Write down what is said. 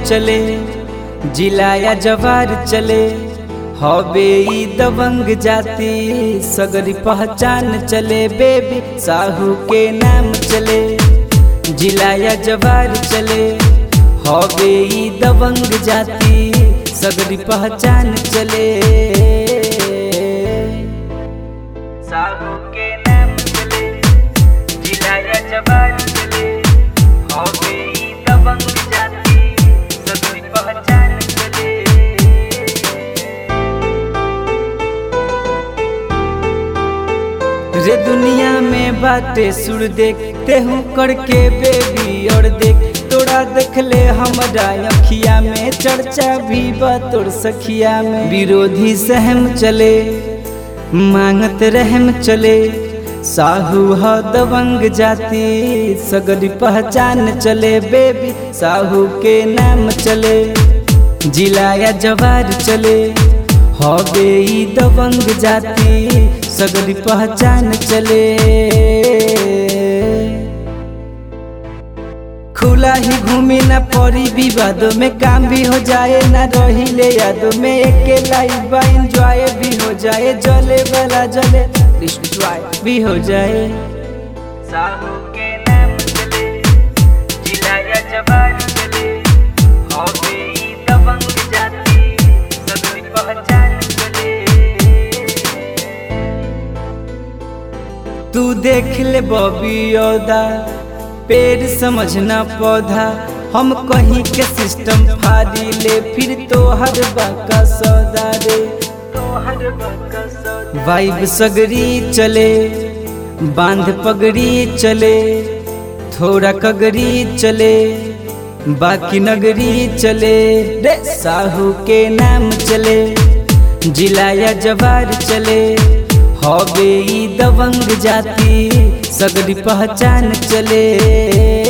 चले जिलाया जवार चले हवे ई दबंग जाति सगरी पहचान चले बेबी साहू के नाम चले जिलाया जवार चले हवे ई दबंग जाति सगरी पहचान चले साहू के नाम चले जिलाया जवार चले हवे ई दबंग जाति सगरी पहचान चले रे दुनिया में बातें सुर देखते हूँ करके बेबी और देख तोरा देख ले हमारा अखिया में चर्चा भी बा तोर सखिया में विरोधी सहम चले मांगत रहम चले साहू ह दबंग जाति सगरी पहचान चले बेबी साहू के नाम चले जिलाया जवार चले हवे ई दबंग जाति सगरी पहचान चले खुला ही घूमी न पड़ी विवादों में काम भी हो जाए न रही ले यादों में एक लाइफ बा इंजॉय भी हो जाए जले वाला जले डिस्ट्रॉय भी हो जाए साहू के नाम चले जिलाया जवान चले हवे ई दबंग जाति सगरी पहचान चले तू देख ले बॉबी औदा पेड़ समझना पौधा हम कहीं के सिस्टम फाड़ी ले फिर तो हर बाका सौदा रे वाइब सगरी चले बांध पगड़ी चले थोड़ा कगरी चले बाकी नगरी चले रे साहू के नाम चले जिलाया जवार चले हवे ई दबंग जाति सगरी पहचान चले